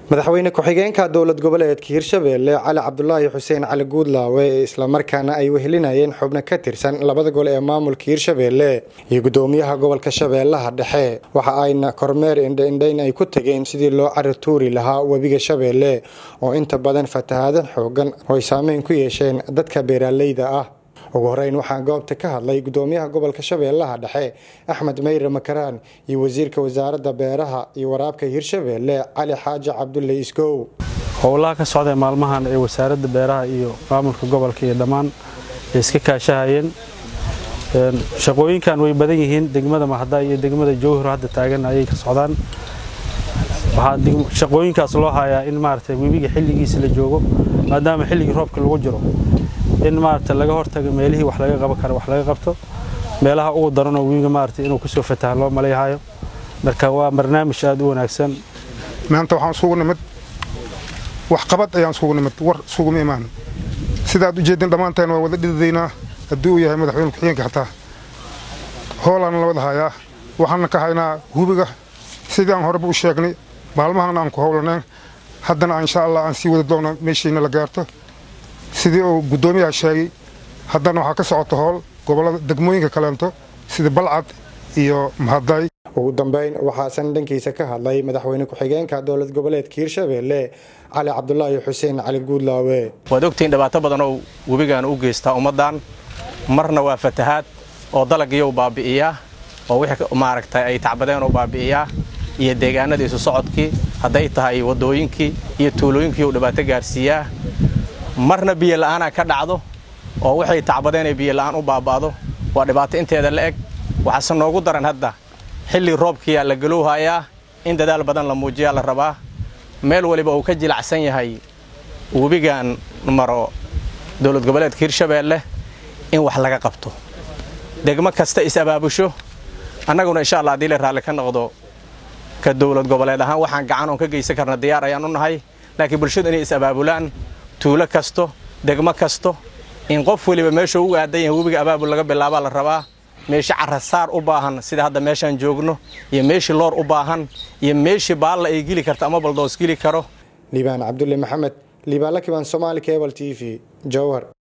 madaxweyne ku-xigeenka dowlad goboleedka hirshabeelle cali cabdulaahi xuseen cali guudlaawe ee islamarkaana ay wehelinayeen xubno ka tirsan labada gol ee maamulka hirshabeelle iyo gudoomiyaha gobolka shabeellaha dhexe waxa ayna kormeer indhaindhayn ay ku tageen sidii loo cari tuuri lahaa webiga shabeelle oo inta badan fatahaadan xoogan oo ay saameyn ku yeesheen dadka beeraaleyda ah ugu horeyn waxaa goobta ka hadlay gudoomiyaha gobolka shabeellaha dhexe axmed meyre makaraan iyo wasiirka wasaaradda beeraha iyo waraabka hirshabeelle cali xaaji cabdulle isgow howlaha ka socda maalmahan ee wasaaradda beeraha iyo maamulka gobolka iyo dhammaan ay iska kaashahayeen shaqooyinkan way badan yihiin degmada mahada iyo degmada jowhar hadda taagan ayay ka socdaan waxaa shaqooyinkaas loo hayaa in maaragtay webiga xilligiisa la joogo maadaama xilligii roobka lagu jiro in maaragta laga hortago meelihii wax laga qaban karo wax laga qabto meelaha ugu daranoo webiga maaragtay inuu kusoo fataha loo malayhayo marka waa barnaamij aada u wanaagsan maanta waxaan isugu nimid wax qabad ayaan isugu nimid war isuguma imaan sidaad u jeedin dhammaanteen waa wada dhidadaynaa haddii uu yahay madaxweyne ku-xigeenka xataa hoolaan la wada hayaa waxaana ka haynaa hubiga sidii aan horeba u sheegnay maalmahana aan ku howlaneen haddana insha allah aan sii wada doona meeshiina la gaarto sidii uu guddoomiyaha sheegay haddana waxaa ka socota howl gobollada degmooyinka kaleento sida balcad iyo mahaday ugu dambeyn waxaasan dhankiisa ka hadlay madaxweyne ku-xigeenka dowlad goboleedka hirshabeelle cali cabdulaahi xuseen cali guudlaawe waad ogtihiin dhibaato badan oo webigan u geystaa ummaddan marna waa fatahaad oo dalagiyou baabi'iyaa oo wixii maaragtay ay tacbadeen oo baabi'iyaa iyo deegaanadii isu socodkii hadday tahay waddooyinkii iyo tuulooyinkii uu dhibaato gaarsiiyaa marna biyo la'aanaa ka dhacdo oo waxay tacbadeen ay biyo la'aan u baaba'do waa dhibaato inteeda la eg waxaase noogu daran hadda xilli roobkiyaa la galowhayaa in dadaal badan la muujiyaa la rabaa meel waliba uu ka jilacsan yahay webigan maro dowlad goboleedka hirshabeelle in wax laga qabto degmo kasta is-abaabusho annaguna insha allah haddii la raalli ka noqdo ka dowlad goboleed ahaan waxaan gacan oon ka geysan karna diyaar ayaan u nahay laakiin bulshadu inay is-abaabulaan tuulo kasto degmo kasto in qof weliba meesha ugu aadan yahay webiga abaabul laga bilaabaa la rabaa meeshii carasaar u baahan sida hadda meeshaan joogno iyo meeshii loor u baahan iyo meeshii baalla ay geli karto ama baldoos geli karo liibaan cabdulle maxamed liibaan lakiban somaali cebal t v jowhar